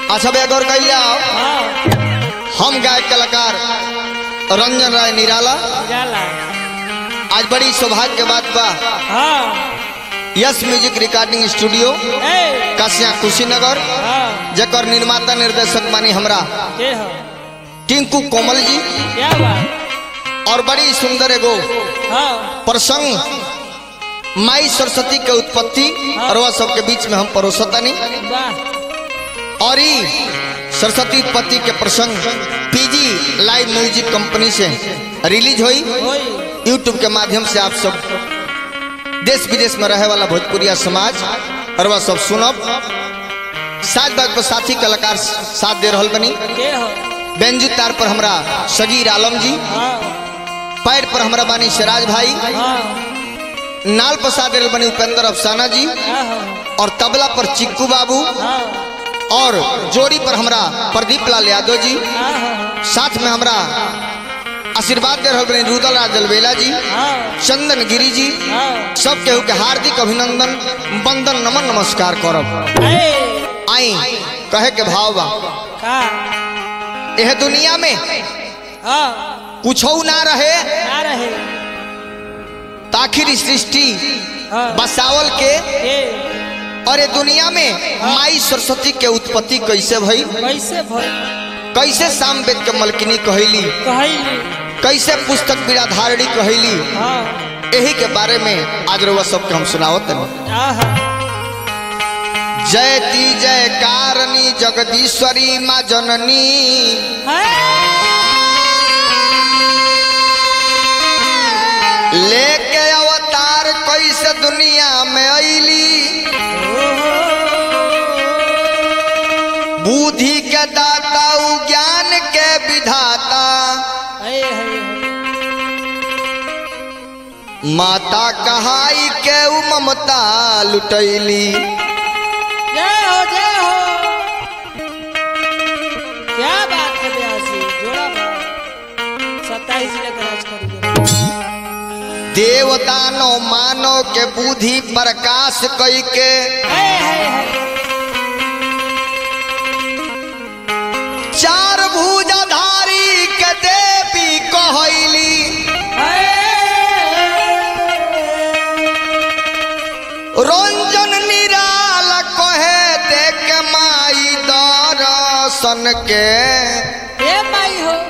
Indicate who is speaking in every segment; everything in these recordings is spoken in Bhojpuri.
Speaker 1: अच्छा भैया गौर कैलिया
Speaker 2: हाँ
Speaker 1: हम गायक कलाकार रंजन राय निराला
Speaker 2: जाला
Speaker 1: आज बड़ी सौभाग्य के बात बा
Speaker 2: हाँ
Speaker 1: यस म्यूजिक रिकॉर्डिंग स्टूडियो
Speaker 2: ए
Speaker 1: कासिया कुशीनगर
Speaker 2: हाँ
Speaker 1: जकर निर्माता निर्देशक मानी हमरा
Speaker 2: के हो
Speaker 1: टिंकू कोमल जी
Speaker 2: क्या बात
Speaker 1: और बड़ी सुंदर एगो
Speaker 2: हाँ
Speaker 1: प्रसंग माई सरस्वती के उत्पत्ति और वह सबके बीच में हम परोसतनी
Speaker 2: वाह
Speaker 1: और ई सरस्वती उत्पत्ति के प्रसंग पीजी लाइव म्यूजिक कंपनी से रिलीज हुई
Speaker 2: होई
Speaker 1: यूट्यूब के माध्यम से आप सब देश विदेश में रहे वाला भोजपुरिया समाज और वह सब सुनब साथ बात पर साथी कलाकार साथ दे रहल बनी
Speaker 2: के हो
Speaker 1: बेंजू तार पर हमरा सगीर आलम जी
Speaker 2: हाँ
Speaker 1: पैर पर हमरा बानी सिराज भाई
Speaker 2: हाँ
Speaker 1: नाल पर साथ दे रहल बनी उपेंद्र अफसाना जी
Speaker 2: हाँ हाँ
Speaker 1: और तबला पर चिक्कू बाबू
Speaker 2: हाँ
Speaker 1: और जोड़ी पर हमरा प्रदीप लाल यादव जी
Speaker 2: हाँ हाँ
Speaker 1: साथ में हमरा आशीर्वाद दे रहल बनी रुदल राज जलवेला जी
Speaker 2: हाँ
Speaker 1: चंदन गिरी जी
Speaker 2: हाँ
Speaker 1: सब केहू के हार्दिक अभिनंदन वंदन नमन नमस्कार करब
Speaker 2: ए
Speaker 1: आई कहे के भाव बा
Speaker 2: का
Speaker 1: यह दुनिया में
Speaker 2: हाँ
Speaker 1: कुछ ना रहे
Speaker 2: ना रहे
Speaker 1: ताखिर सृष्टि
Speaker 2: हाँ
Speaker 1: बसावल के
Speaker 2: के
Speaker 1: और ये दुनिया में माई सरस्वती के उत्पत्ति कैसे भई
Speaker 2: कैसे भई
Speaker 1: कैसे साम वेद के मलकिनी कहली
Speaker 2: कहली
Speaker 1: कैसे पुस्तक बिराधारणी कहली
Speaker 2: हाँ
Speaker 1: यही के बारे में आज रउआ सबके हम सुनावत हनी
Speaker 2: आहा
Speaker 1: जयती जय कारणी जगदीश्वरी माँ जननी लेके अवतार कैसे दुनिया में अली बुद्धि के दाता उ ज्ञान के विधाता माता कहाई के उ ममता लुटैली
Speaker 2: जय हो जय हो क्या बात है ब्यासी जोड़ा बात सत्ताईस लेकर आज करिए
Speaker 1: देवदानो मानव के बुद्धि प्रकाश कई के
Speaker 2: है है है
Speaker 1: चार भुजाधारी के देवी कहली रंजन निराल कहे देख माई दर्शन के
Speaker 2: हे माई हो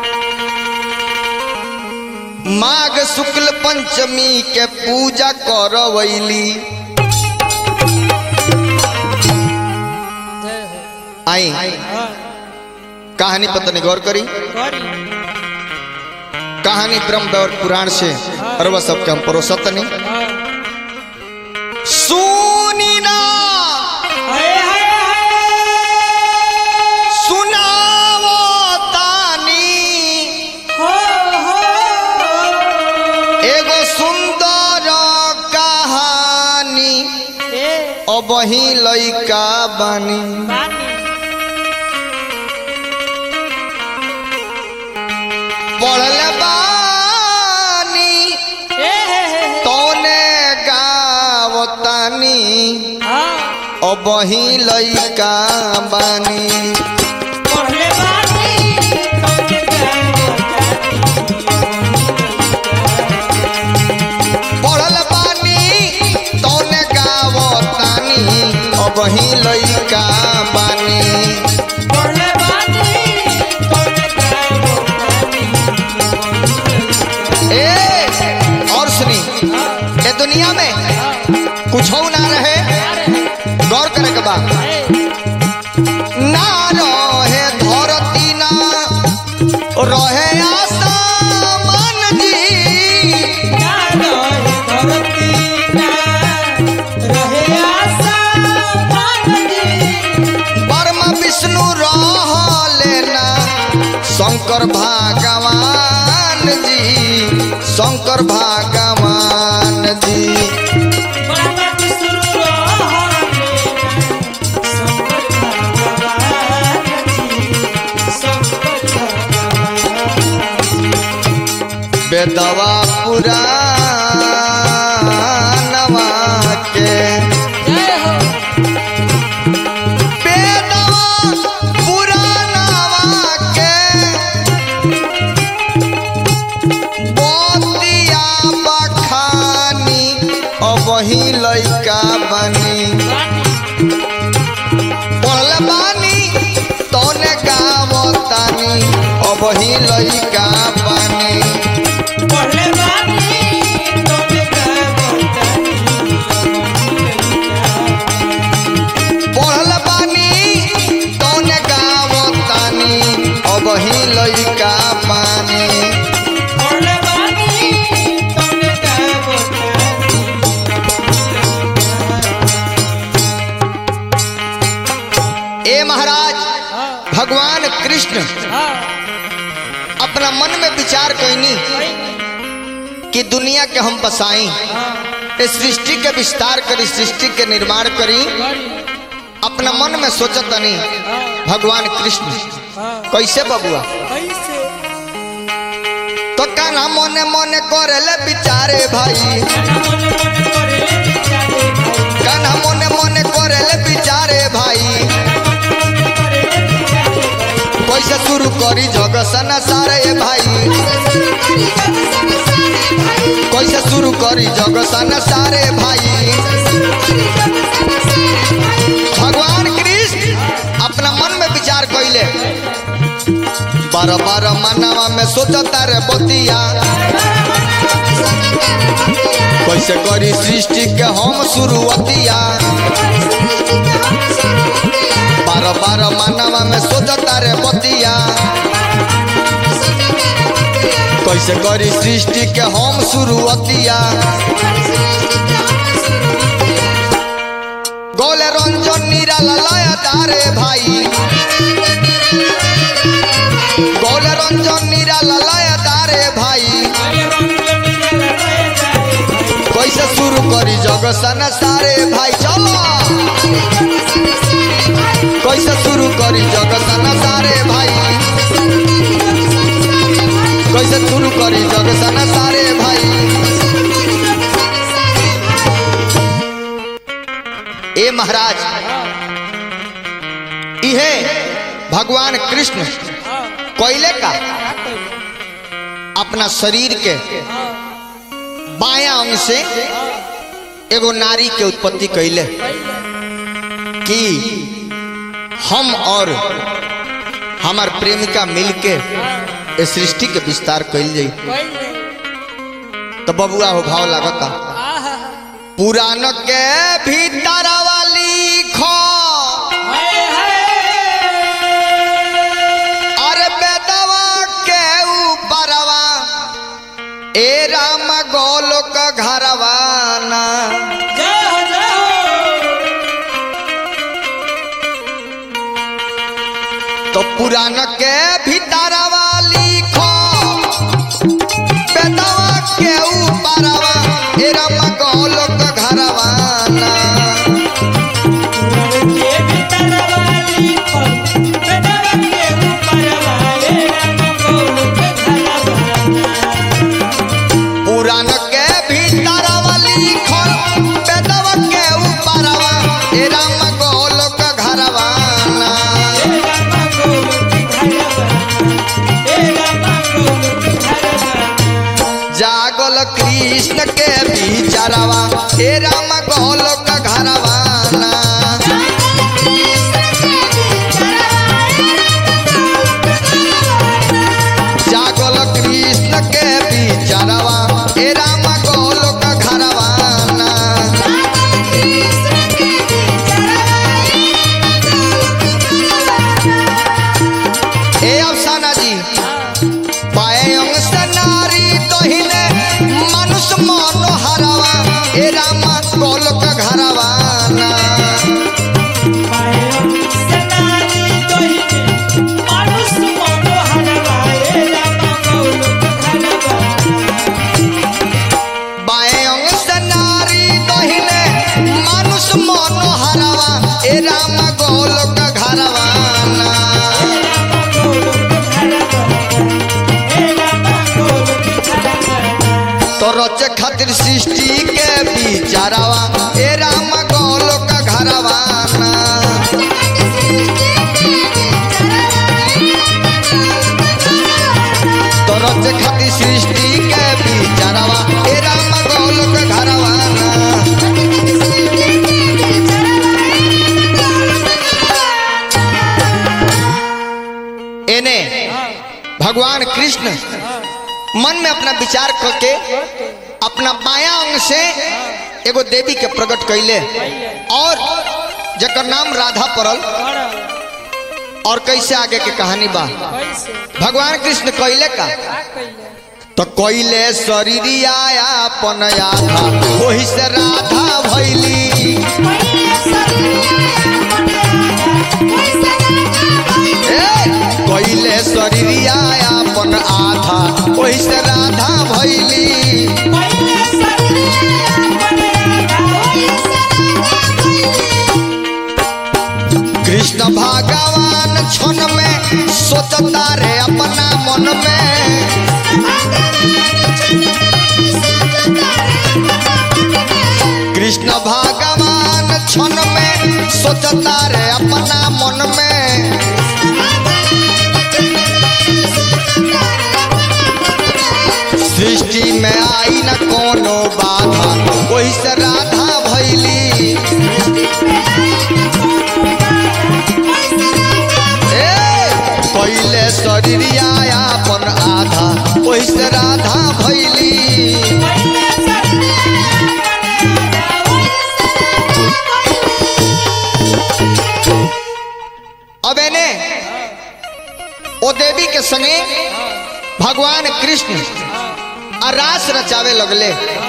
Speaker 1: माघ शुक्ल पंचमी के पूजा करवैली
Speaker 2: जय हो
Speaker 1: आई
Speaker 2: हाँ
Speaker 1: कहानी पता नहीं गौर करी
Speaker 2: करी
Speaker 1: कहानी ब्रह्म और पुराण से और वह सबके हम परोसत नहीं
Speaker 2: हाँ
Speaker 1: सुनी ना
Speaker 2: हाय हाय
Speaker 1: सुनावो तानी
Speaker 2: हो हो
Speaker 1: एगो सुंदर कहानी
Speaker 2: ए
Speaker 1: अब ही लइका बानी
Speaker 2: पानी
Speaker 1: पढ़ल बानी
Speaker 2: ए हे हे हे
Speaker 1: तोने गावतानी
Speaker 2: हाँ
Speaker 1: अब ही लइका बानी
Speaker 2: पढ़ले बानी तोके
Speaker 1: पढ़ल बानी तोने गावतानी अब ही लइका बानी
Speaker 2: पढ़ले बानी तोके
Speaker 1: ए और सुनी ये दुनिया में कुछ ना रहे गौर करे के बा ना रहे धरती ना रहे आसमान जी ब्रह्म विष्णु रहले ना शंकर भगवान जी शंकर भगवान जी बेदवा पुराणवा के
Speaker 2: जय हो
Speaker 1: बेदवा अब ही लइका बनी पढ़ल बानी तोने गावतानी अब ही लइका बनी
Speaker 2: पढ़ले बानी तोने गावतानी
Speaker 1: पढ़ल बानी तोने गावतानी अब ही लइका बनी
Speaker 2: पढ़ले बानी तोने गावतानी
Speaker 1: ए महाराज
Speaker 2: हाँ
Speaker 1: भगवान कृष्ण
Speaker 2: हाँ
Speaker 1: अपना मन में विचार कैनी कि दुनिया के हम बसाई
Speaker 2: हाँ
Speaker 1: इस सृष्टि के विस्तार करी सृष्टि के निर्माण करी अपना मन में सोचत तनी भगवान कृष्ण
Speaker 2: हाँ
Speaker 1: कैसे बबुआ
Speaker 2: कैसे
Speaker 1: तो काना मने मने करेले बिचारे भाई काना मने मने करेले बिचारे भाई कैसे शुरू करी जग सना सारे भाई कैसे शुरू करी जग सना सारे भाई भगवान कृष्ण अपना मन में विचार कैले बार बार मानवा में सोचता रे बतिया कैसे करी सृष्टि के हम शुरुआतिया बार बार मानवा में सोचता रे बतिया कैसे करी सृष्टि के हम शुरुआतिया गोले रंजन निराला लया तारे भाई गोले रंजन निराला लया तारे भाई कैसे शुरू करी जग सन सारे भाई चलो कैसे शुरू करी जग सन सारे भाई कैसे शुरू करी जग सन सारे भाई ए महाराज इहे भगवान कृष्ण कोयले का अपना शरीर के बाया अंग से एगो नारी के उत्पत्ति कैले कि हम और हमार प्रेमिका मिलके इस सृष्टि के विस्तार कैल जाई तो बबुआ हो भाव लागता पुराण के भीतर वाली खो अरे बेदवा के ऊपरवा ए राम गोलोक घरवाना तो पुराण के भीतर वाली खो बेदवा के ऊपरवा ए राम गोलोक घरवाना पुराण के भीतर वाली खो बेदवा के ऊपरवा ए राम गोलोक घरवाना जागल कृष्ण के बिचारवा हे राम गोलोक घरवाना जागल कृष्ण के बिचारवा हे राम गोलोक घरवाना हे अफसाना जी पाए अंग से नारी तोहिने मनुष्य मन हरवा हे राम गोलोक घरवाना बाएं अंग से नारी तोहिने मनुष्य मन हरवा हे राम गोलोक घरवाना तो रचे खातिर सृष्टि के बिचारवा हे राम गोलोक घरवाना तो रचे खातिर सृष्टि के बिचारवा हे राम गोलोक घरवाना मन में अपना विचार करके अपना बाया अंग से एगो देवी के प्रकट कैले और जकर नाम राधा पड़ल
Speaker 2: पड़ल
Speaker 1: और कैसे आगे के कहानी बा
Speaker 2: कैसे
Speaker 1: भगवान कृष्ण कैले का
Speaker 2: का कैले
Speaker 1: तो कैले शरीरिया अपन आधा वही से राधा भैली ए, कैले शरीरिया अपन आधा वही से राधा भैली कृष्ण भगवान क्षण में सोचता रे अपना मन में कृष्ण भगवान क्षण में सोचता रे अपना मन में सृष्टि में आई न कोनो बाधा वही से राधा भैली ए, पहिले शरीरिया अपन आधा वही से राधा भैली अब एने ओ देवी के संगे भगवान कृष्ण आ रास रचावे लगले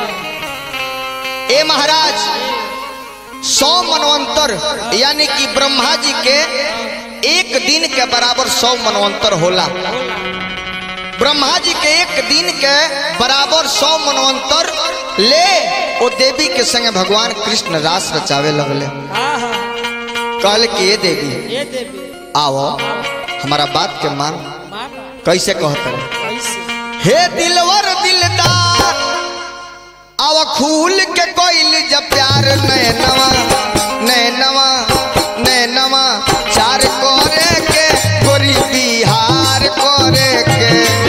Speaker 1: ए महाराज सौ मनवंतर यानी कि ब्रह्मा जी के एक दिन के बराबर सौ मनवंतर होला ब्रह्मा जी के एक दिन के बराबर सौ मनवंतर ले ओ देवी के संगे भगवान कृष्ण रास रचावे लगले
Speaker 2: हाँ हाँ
Speaker 1: कहले कि ये देवी
Speaker 2: ये देवी
Speaker 1: आओ हमारा बात के मान
Speaker 2: माना
Speaker 1: कैसे कहते हैं
Speaker 2: कैसे
Speaker 1: हे दिलवर दिलदार आव खूल के कोइल जब प्यार नैनवा नैनवा नैनवा चार कोरे के गोरी बिहार कोरे के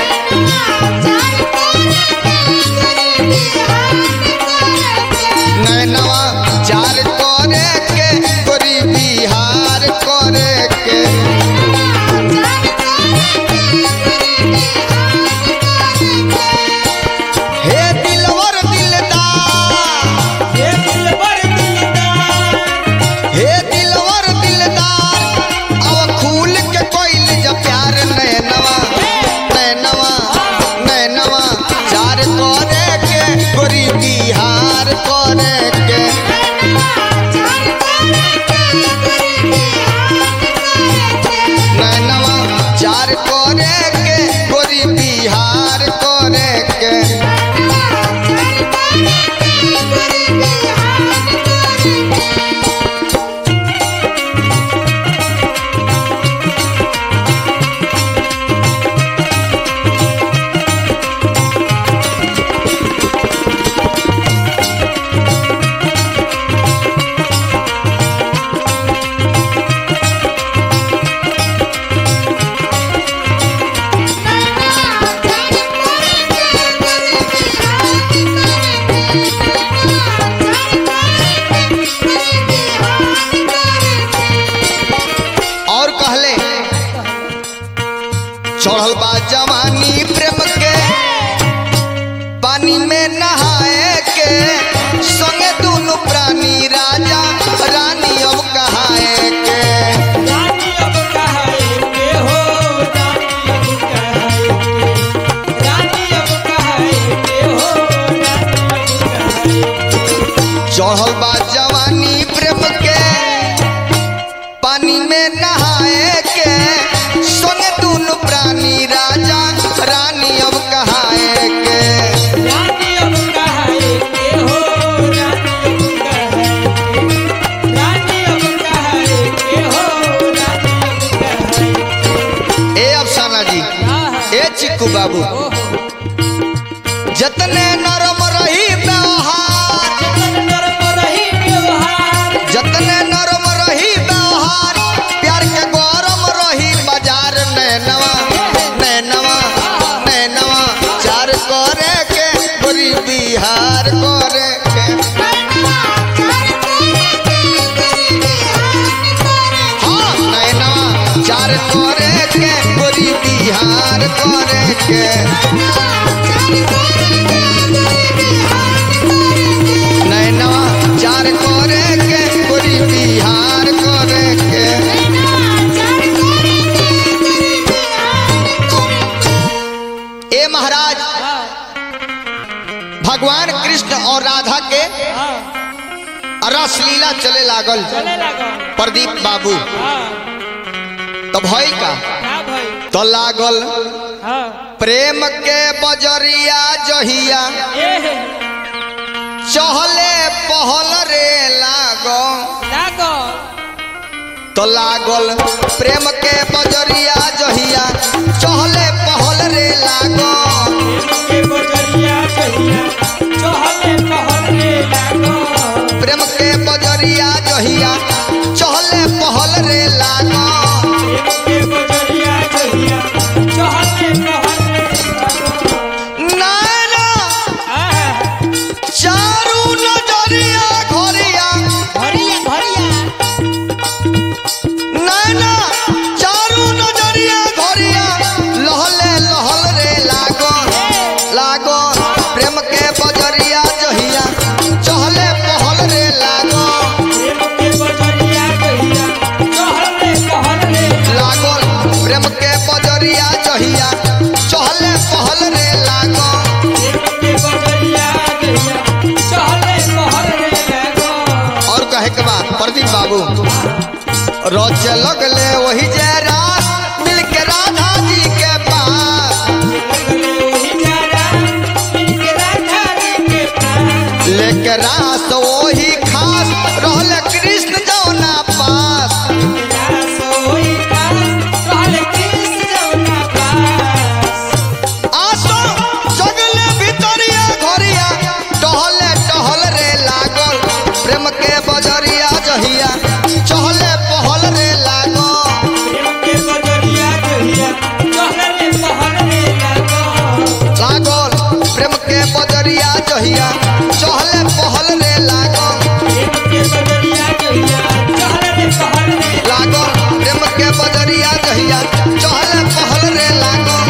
Speaker 1: नैनवा चार कोरे के गोरी बिहार कोरे के हे दिलवर दिलदार
Speaker 2: ये दिलबर दिलदार
Speaker 1: हे दिलवर दिलदार अब खूल के कोइल जब प्यार नैनवा नैनवा नैनवा चार कोरे के गोरी बिहार कोरे के नैनवा चार कोरे के गोरी बिहार कोरे के और कहले चढ़ल बा जवानी प्रेम के पानी में नहाए के संगे दोनों प्राणी राजा रानी अब कहाए के
Speaker 2: रानी अब कहाए के हो रानी अब कहाए के रानी अब कहाए के हो रानी अब कहाए
Speaker 1: चढ़ल बा जवानी प्रेम के पानी में नहाए के संगे दोनों प्राणी राजा रानी अब कहाए के
Speaker 2: रानी अब कहाए के हो रानी अब कहाए के रानी अब कहाए के हो रानी अब कहाए
Speaker 1: ए अफसाना जी
Speaker 2: आहा,
Speaker 1: ए चिक्कू बाबू
Speaker 2: ओहो
Speaker 1: जतने नरम रही व्यवहार
Speaker 2: जतन नरम रही व्यवहार
Speaker 1: जतने नरम रही व्यवहार प्यार के गौरम रही बाजार नैनवा नैनवा नैनवा चार करे के गोरी बिहार करे के हाँ नैनवा चार करे के गोरी बिहार करे के नैनवा चार करे के गोरी बिहार करे के ए महाराज
Speaker 2: हाँ
Speaker 1: भगवान कृष्ण और राधा के
Speaker 2: हाँ
Speaker 1: रस लीला चले लागल
Speaker 2: चले लगा
Speaker 1: प्रदीप बाबू
Speaker 2: हाँ
Speaker 1: तो भइल का
Speaker 2: का भाई
Speaker 1: तो लागल
Speaker 2: हाँ
Speaker 1: प्रेम के बजरिया जहिया
Speaker 2: ए
Speaker 1: चहले पहल रे लागो
Speaker 2: लागो
Speaker 1: तो लागल प्रेम के बजरिया जहिया चहले पहल रे लागो
Speaker 2: के बजरिया कहिया चहले पहले लागो
Speaker 1: प्रेम के बजरिया जहिया चहले पहल रे लागो
Speaker 2: के बजरिया कहिया चहले पहले लागो
Speaker 1: नाना
Speaker 2: आहा
Speaker 1: चारू नजरिया घरिया
Speaker 2: भरिया भरिया
Speaker 1: नाना चारू नजरिया घरिया लहले लहल रे लागो लागो प्रेम के बजरिया जहिया चहले पहल रे लागो
Speaker 2: के बजरिया कहिया चहले पहले
Speaker 1: लागल प्रेम के बजरिया जहिया चहले पहल रे लागो
Speaker 2: के बजरिया कहिया चहले पहले लागो
Speaker 1: और कहे के बाद प्रदीप बाबू रोज लगले वही जे रात मिल के राधा जी के पास लेके रास वही खास रहल कृष्ण जौना पास आसो जगले भितरिया घरिया टहले टहल रे लागल प्रेम के बजरिया जहिया चहले पहल रे लागल लागल प्रेम के बजरिया जहिया चहले पहल रे लागल लागल प्रेम के बजरिया जहिया चहले पहल रे लागल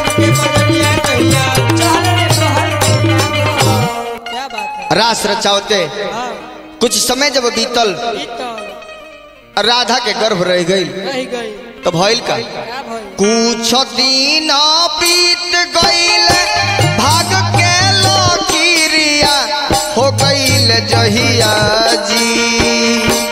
Speaker 2: क्या बात है
Speaker 1: रास रचावते
Speaker 2: हाँ,
Speaker 1: कुछ समय जब बीतल
Speaker 2: ई तो
Speaker 1: राधा के गर्भ रह गई
Speaker 2: रह गई
Speaker 1: तो भइल का
Speaker 2: क्या भाई
Speaker 1: कुछ दिन बीत गईल भाग के लकीरिया हो गईल जहिया जी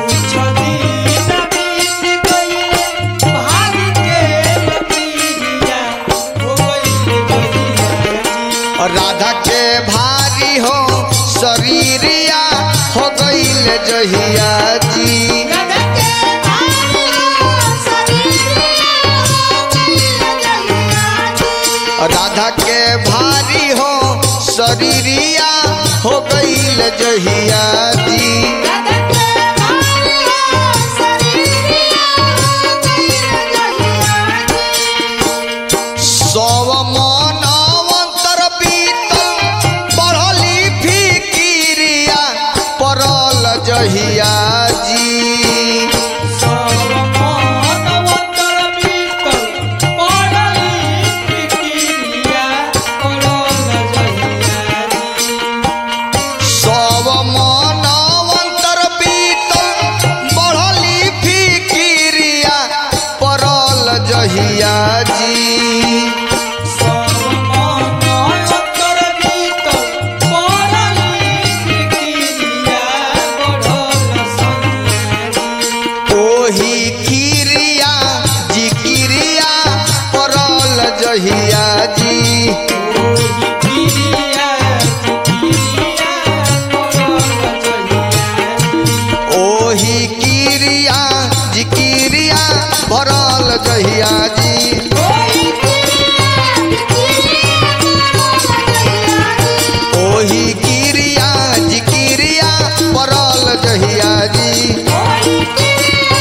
Speaker 1: और राधा के भारी हो शरीरिया हो गईल जहिया जी और राधा के भारी हो शरीरिया हो गईल जहिया जी सव मनवंतर बीतल बढ़ली फिकिरिया पड़ल जहिया जी सव मनवंतर बीतल बढ़ली फिकिरिया पड़ल जहिया जी ओही किरिया जी किरिया पड़ल जहिया जी ओही किरिया जी किरिया भरल जहिया जी ओही किरिया जी किरिया पड़ल जहिया जी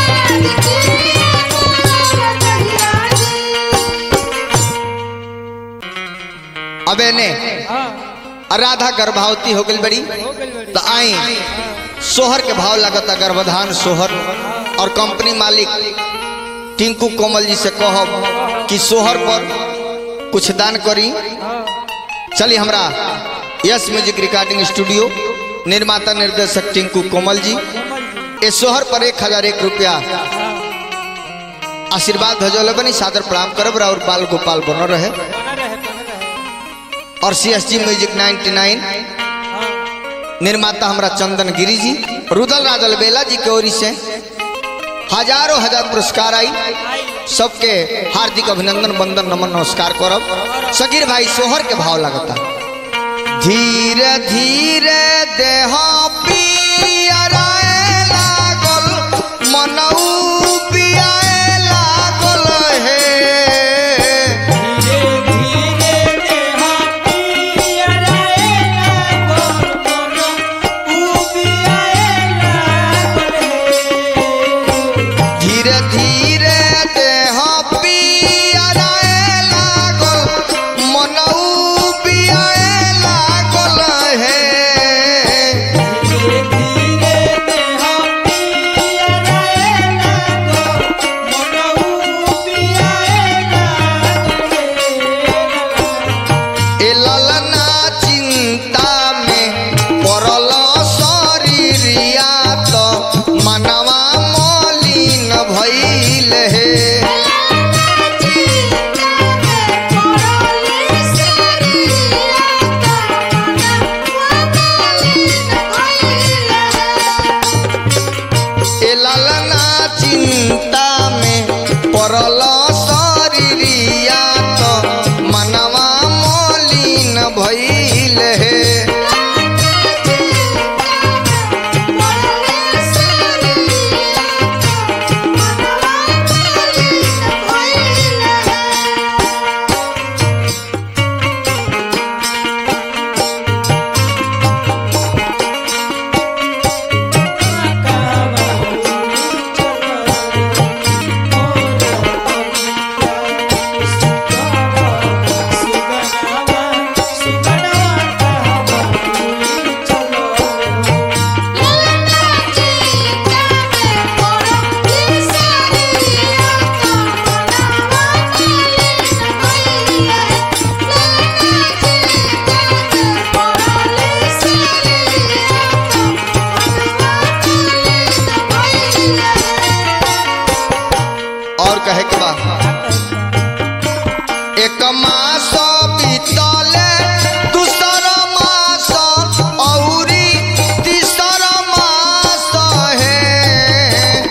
Speaker 1: अबे ने राधा गर्भावती हो गई बड़ी तो आई सोहर के भाव लगता गर्भधान सोहर और कंपनी मालिक टिंकू कोमल जी से कहब कि सोहर पर कुछ दान करी चलिए हमरा यस म्यूजिक रिकॉर्डिंग स्टूडियो निर्माता निर्देशक टिंकू कोमल जी ए सोहर पर एक हजार एक रुपया आशीर्वाद भजौले बनी सादर प्रणाम करब और बाल गोपाल बनल रहे
Speaker 2: बना रहे बना रहे
Speaker 1: और सी एस जी म्यूजिक 99
Speaker 2: हाँ
Speaker 1: निर्माता हमरा चंदन गिरी जी रुदल राजल बेला जी के ओरी से हजारों हजार पुरस्कार आई
Speaker 2: आई
Speaker 1: सबके हार्दिक अभिनंदन वंदन नमन नमस्कार करब सगीर भाई सोहर के भाव लगता धीरे धीरे देह पियराए लागल मनऊ पियाए लागल हे
Speaker 2: धीरे धीरे देहा पियराए लागल मन उबियाए लागल हे
Speaker 1: धीरे धीरे देह पियराए लागल मनऊ पियाए लागल हे
Speaker 2: धीरे धीरे देहा पियराए लागल मन उबियाए लागल हे
Speaker 1: ए ललना चिंता में पड़ल शरीरिया तो मनवा मलिन भइल हे ए ललना चिंता में पड़ल शरीरिया तो मनवा मलिन भइल हे और कहे के बा एक मास बीतले दूसर मास औरी तीसर मास हे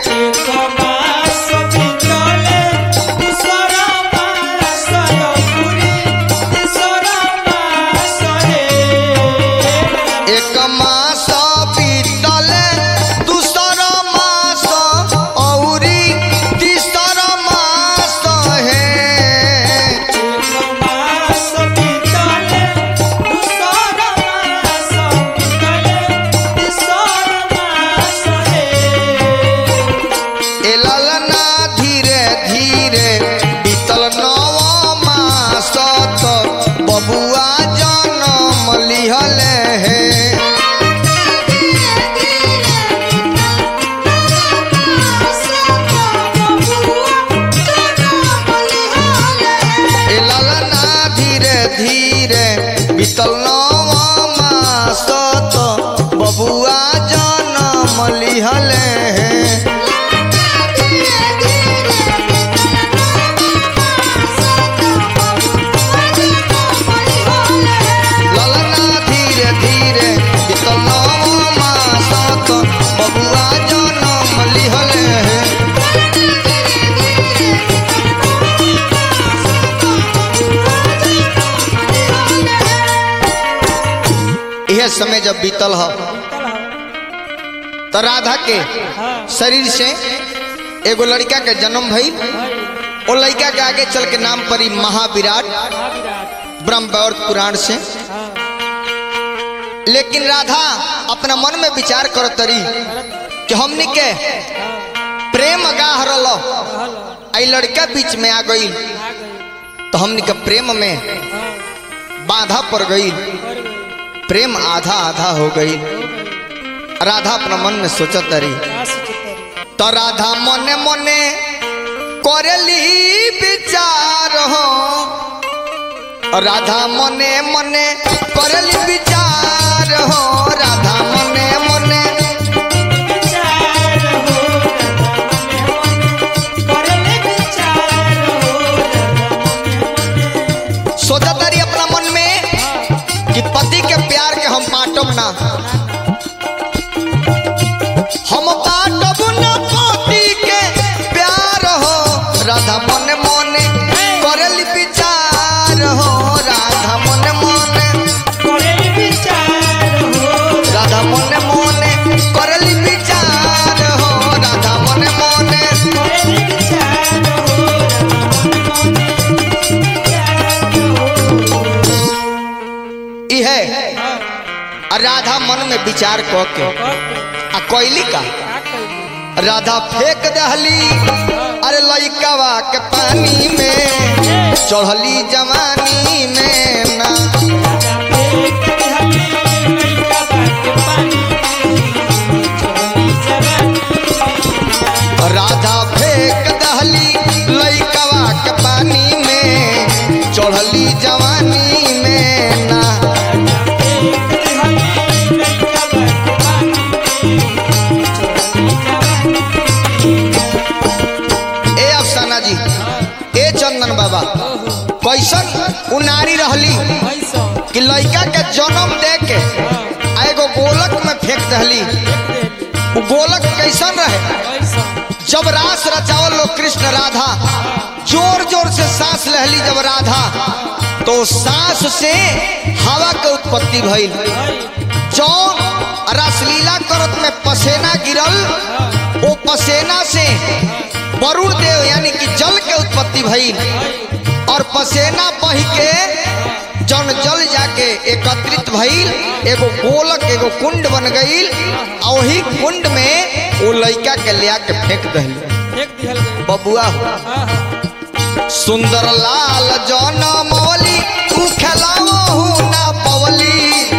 Speaker 1: एक मास बीतले दूसर मास औरी तीसर मास हे ए ललना धीरे धीरे बीतल नव मास तो बबुआ जनम लिहल हे ए ललना धीरे धीरे बीतल नव मास तो बबुआ जनम लिहल हे ललना धीरे धीरे बीतल नव मास तो बबुआ जनम लिहल हे यह समय जब बीतल ह तो राधा के शरीर से एगो लड़का के जन्म भई ओ लड़का के आगे चल के नाम पड़ी महाविराट ब्रह्मवैवर्त पुराण से लेकिन राधा अपना मन में विचार करत तरी कि हमनी के प्रेम गाह रलो आई लड़का बीच में आ गई तो हमनी के प्रेम में बाधा पड़ गई प्रेम आधा आधा हो गई राधा अपना मन में सोचत रही तो राधा मने मने करली विचार हो राधा मने मने करली विचार हो राधा मने मने
Speaker 2: विचार हो करले विचार हो
Speaker 1: सोचा तारी अपना मन में कि पति के प्यार के हम बांटब ना हम बांटब ना पति के प्यार हो राधा मने मने करली विचार हो राधा मने मने
Speaker 2: करले विचार हो
Speaker 1: राधा मने मने करली विचार हो राधा मने मने
Speaker 2: करले विचार हो
Speaker 1: इहे आ राधा मन में विचार क के आ कोयली का राधा फेंक दहली अरे लइकावा के पानी में चढ़ली जवानी में ना राधा फेंक दहली लइकावा के पानी में चढ़ली जवानी में ना ए अफसाना जी ए चंदन बाबा कैसन उ नारी रहली कि लइका के जन्म दे के आ एगो गोलक में फेंक दहली उ गोलक कैसन रहे जब रास रचावल लोग कृष्ण राधा जोर जोर से सांस लहली जब राधा तो सांस से हवा के उत्पत्ति भइल जौन रासलीला करत में पसेना गिरल ओ पसेना से वरुण देव यानी कि जल के उत्पत्ति भइल और पसेना बह के जन जल जाके एकत्रित भइल एगो गोलक एगो कुंड बन गइल आ वही कुंड में वो लइका के लिया के फेंक दहली बबुआ हो सुंदर लाल जौन मवली तू खेलाओ ना पवली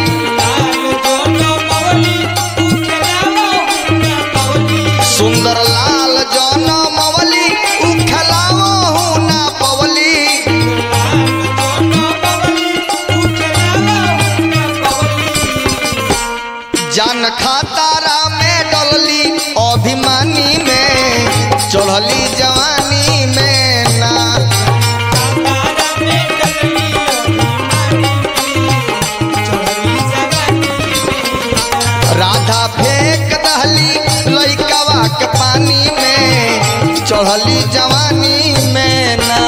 Speaker 1: सुंदर लाल जौन मवली उ खेलाओ ना पवली जान खातारा में डलली अभिमानी में चढ़ली जवानी में ना राधा फेंक दहली लइकावा के पानी में चढ़ली जवानी में ना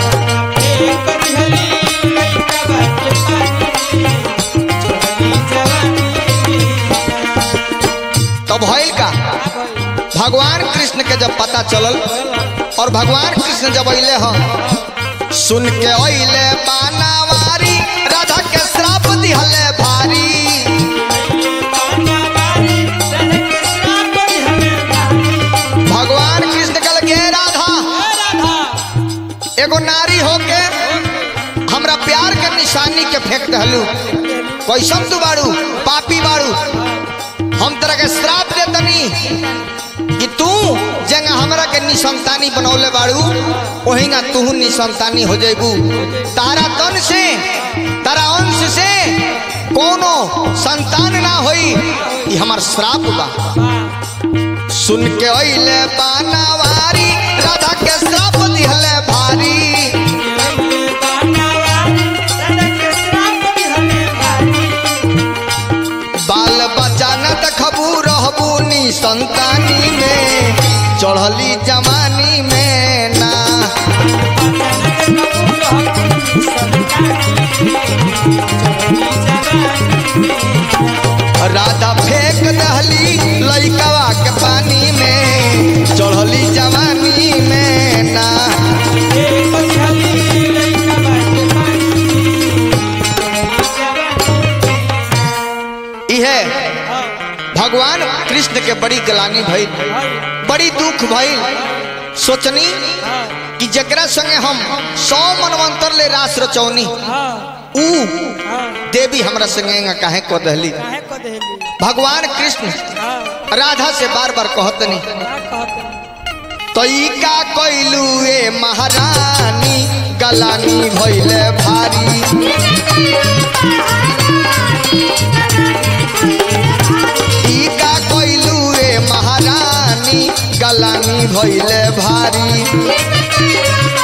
Speaker 1: तो भइल का भगवान कृष्ण के जब पता चलल और भगवान कृष्ण जब अइले ह सुन के अइले बानावारी राधा के श्राप दिहले भारी भगवान कृष्ण कल के राधा एगो नारी होके हमरा प्यार के निशानी के फेंक दहलू कैसन तू बाड़ू पापी बाड़ू हम तरह के श्राप देतनी कि तू जंग हमरा के निसंतानी बनौले बाड़ू ओहिंगा तू निसंतानी हो जेबू तारा तन से तारा अंश से कोनो संतान ना होई ई हमर श्राप बा सुन के अइले बानावारी राधा के श्राप दिहले भारी बाल बच्चा न देखबू रहबू नी संतानी में चढ़ली जवानी में ना राधा फेंक दहली लइकावा के पानी में चढ़ली जवानी में ना इहे भगवान कृष्ण के बड़ी गलानी भइल बड़ी दुख भइल सोचनी कि जकरा संगे हम सौ मनवंतर ले रास रचौनी ऊ देवी हमरा संगे काहे को दहली भगवान कृष्ण राधा से बार बार कहतनी तई का कैलू ए महारानी गलानी भैले भारी ई का कैलू ए महारानी गलानी भैले भारी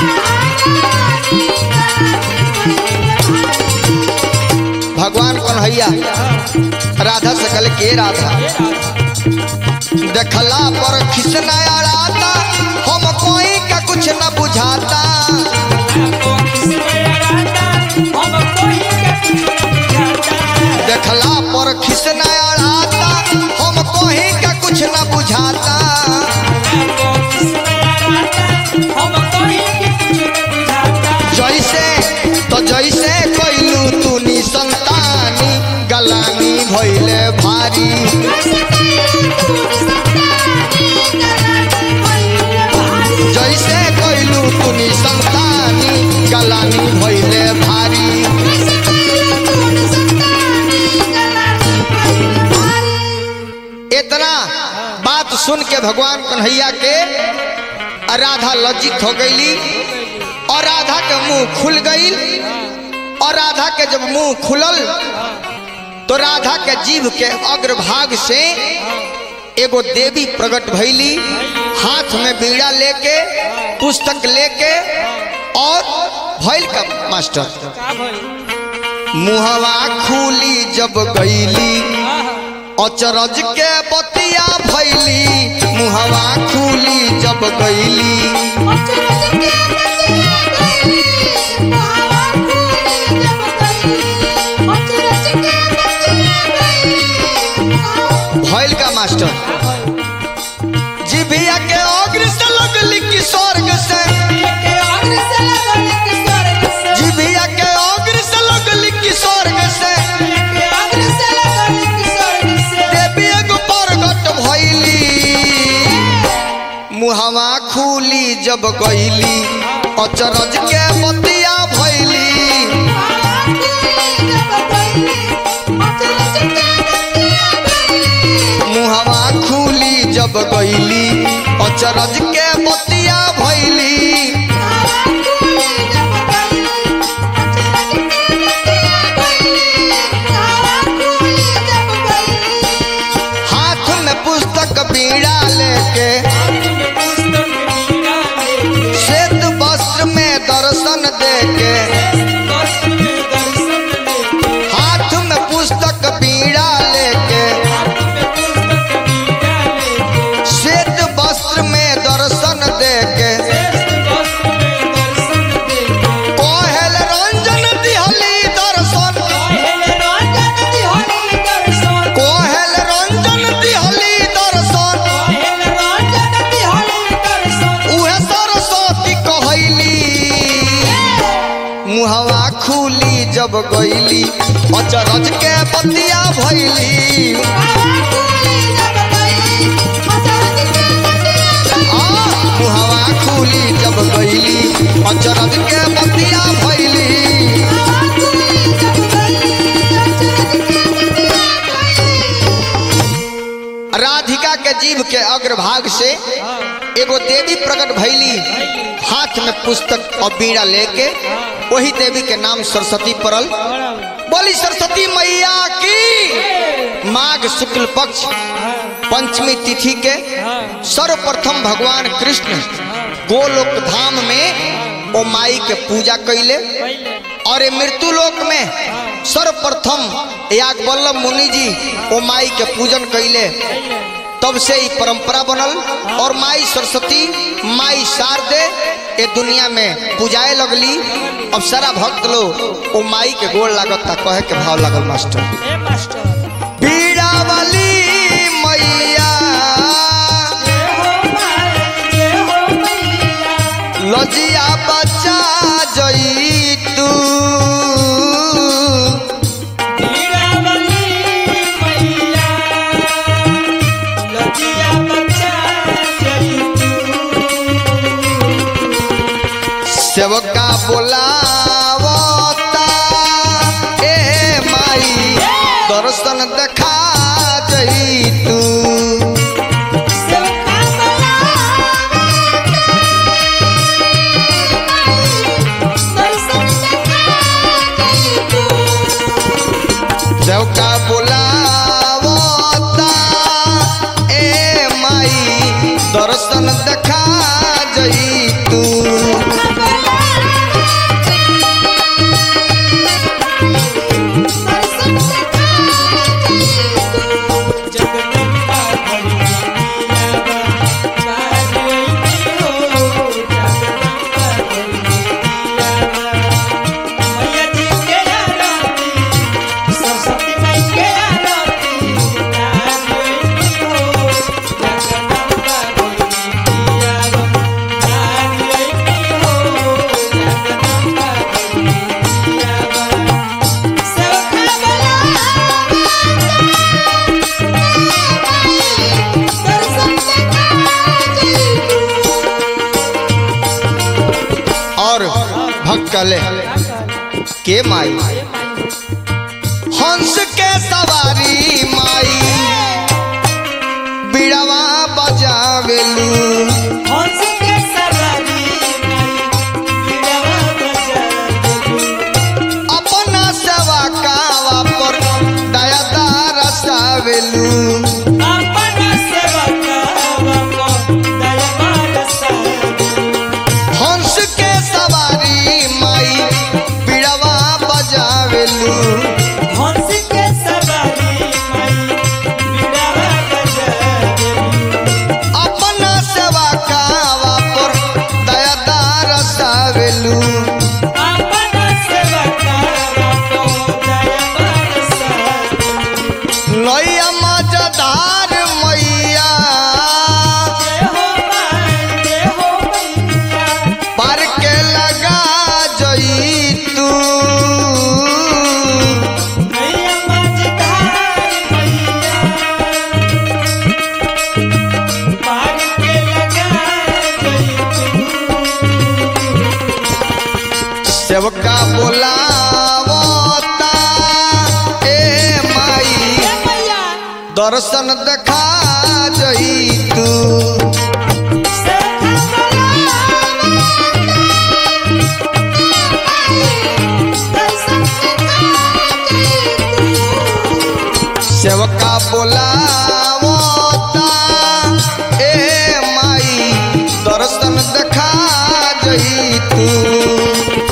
Speaker 1: भगवान कन्हैया राधा से कल के राधा देखला पर खिसनाया राता हम कोई का कुछ न बुझाता देखला पर खिसनाया राता हम कोई का कुछ न बुझाता जैसे तो जैसे कैलू तू नी संतानी गलानी भैले भारी जैसे कैलू तू नी संतानी गलानी भैले भारी इतना बात सुन के भगवान कन्हैया के राधा लज्जित हो गईली और राधा के मुंह खुल गई और राधा के जब मुंह खुलल तो राधा के जीभ के अग्रभाग से एगो देवी प्रकट भैली हाथ में बीड़ा लेके पुस्तक लेके और भैल का मास्टर मुहवा खुली जब गईली अचरज के बतिया भैली मुहवा खुली जब गईली भैल का मास्टर जिभिया के अग्र से लगली कि स्वर्ग से जिभिया के अग्र से लगली कि स्वर्ग से देवी एगो प्रगट भैली मुहवा खुली जब गईली अचरज के बतिया भैली मुहवा खुली जब गईली अचरज के बतिया भैली हाथ में पुस्तक बीड़ा लेके श्वेत वस्त्र में दर्शन देके हाथ में पुस्तक बीड़ा लेके श्वेत वस्त्र में दर्शन देके कोहल रंजन दिहली दर्शन कोहल रंजन दिहली दर्शन उहे सरस्वती कहैली मुहवा खुली जब गईली अचरज के बतिया भैली आ मुहवा खुली जब गईली अचरज के बतिया भैली राधिका के जीव के अग्रभाग से एगो देवी प्रकट भैली हाथ में पुस्तक और बीड़ा लेके वही देवी के नाम सरस्वती पड़ल बोली सरस्वती मैया की माघ शुक्ल पक्ष पंचमी तिथि के सर्वप्रथम भगवान कृष्ण गोलोक धाम में ओ माई के पूजा कैले और ये मृत्यु लोक में सर्वप्रथम याग वल्लभ मुनि जी ओ माई के पूजन कैले तब से ही परंपरा बनल और माई सरस्वती माई शारदे ये दुनिया में पूजाए लगली अब सारा भक्त लोग ओ माई के गोड़ लागता कहे के भाव लागल मास्टर पीड़ा वाली मैया लजिया बच्चा जई तू सेवका बोलावता ए माई दर्शन देखा जई तू दर्शन देखा जई तू
Speaker 2: जगदम्बा भगवतियावा बाजैती हो जगदम्बा भगवतियावा मैया जी के आरती सरस्वती माई के आरती बाजैती हो जगदम्बा भगवतियावा बाजैती हो जगदम्बा भगवतियावा सखा
Speaker 1: और भक्त कहले के माई हंस के सवारी माई बिड़वा बजावेलू
Speaker 2: हंस के सवारी माई बिड़वा बजावेलू
Speaker 1: अपना सेवा कावा पर दया दारसावेलू
Speaker 2: अपना सेवकावा को दया बरसावेलू
Speaker 1: हंस के सवारी माई बिड़वा बजावेलू
Speaker 2: हंस के सवारी माई बिड़वा बजावेलू
Speaker 1: अपना सेवा कावा पर दया दारसावेलू
Speaker 2: अपना सेवकावा को दया बरसावेलू
Speaker 1: नैया मजदार मैया
Speaker 2: जय हो माई जय हो मैया
Speaker 1: पार के लगा जई तू
Speaker 2: मैया मझधार मैया पार के लगा
Speaker 1: सेवका बोलावता ए माई
Speaker 2: मैया
Speaker 1: दर्शन देखा जई तू सेवका बोलावता ए माई दर्शन देखा जई तू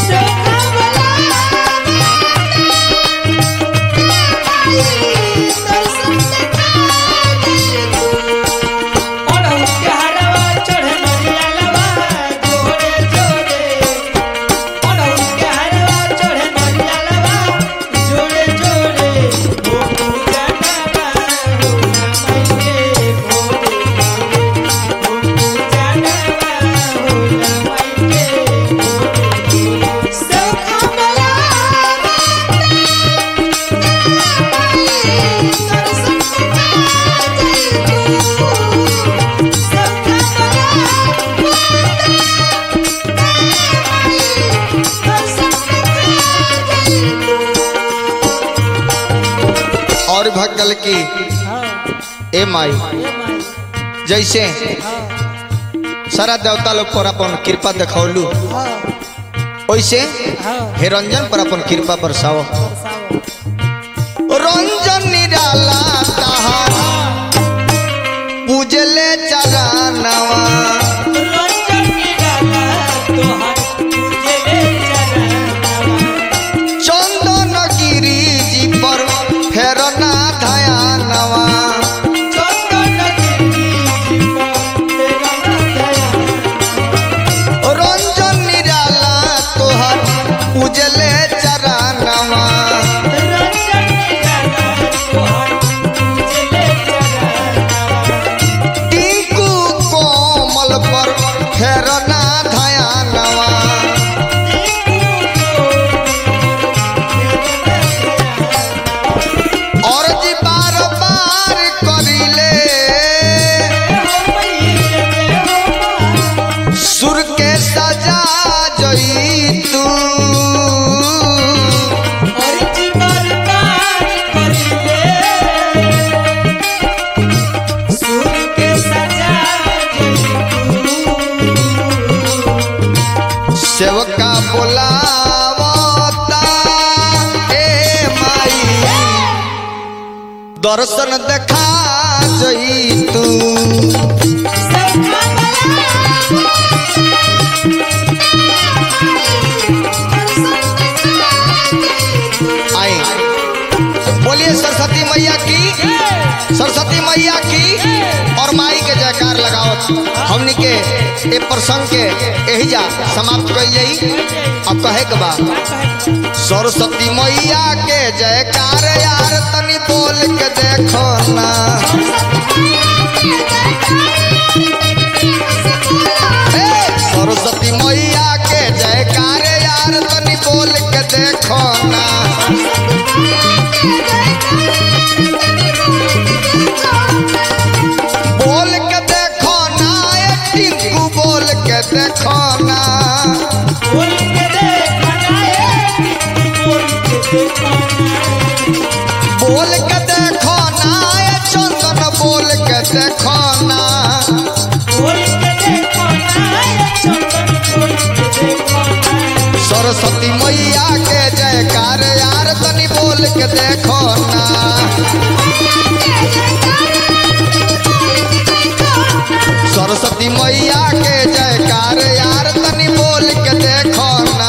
Speaker 1: और भगल की ए माई जैसे सारा देवता लोग पर अपन कृपा देखौलू वैसे हे रंजन पर अपन कृपा बरसाओ रंजन निराला तहार पूजले चरणवा चंदन गिरी जी पर फेरना धयानवा रंजन निराला तोहर पूजले चरणवा टिंकू कोमल पर फेरना धयानवा और जी बार बार करिले सुर के सजा जई तू सेवका बोलावता ए माई दर्शन देखा जई तू
Speaker 2: Sa
Speaker 1: जयकार लगाओ हमनी के ए प्रसंग के यही जा समाप्त कर जाई अब कहे के बा सरस्वती मैया के जयकार यार तनी बोल के देखो ना हे, सरस्वती मैया के जयकार यार तनी बोल के देखो ना बोल के देखो ना ए टिंकू बोल के देखो ना
Speaker 2: बोल के देखना है बोल के देखना
Speaker 1: बोल के देखो ना ए चंदन बोल के देखो ना
Speaker 2: बोल के देखना है चंदन बोल के देखना
Speaker 1: सरस्वती मैया के जयकार यार तनी बोल के देखो ना सरस्वती मैया के जयकार यार तनी बोल के देखो ना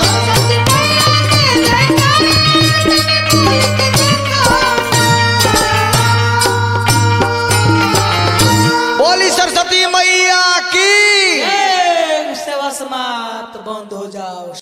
Speaker 1: बोली सरस्वती मैया की
Speaker 2: ए, सेवा समाप्त बंद हो जाओ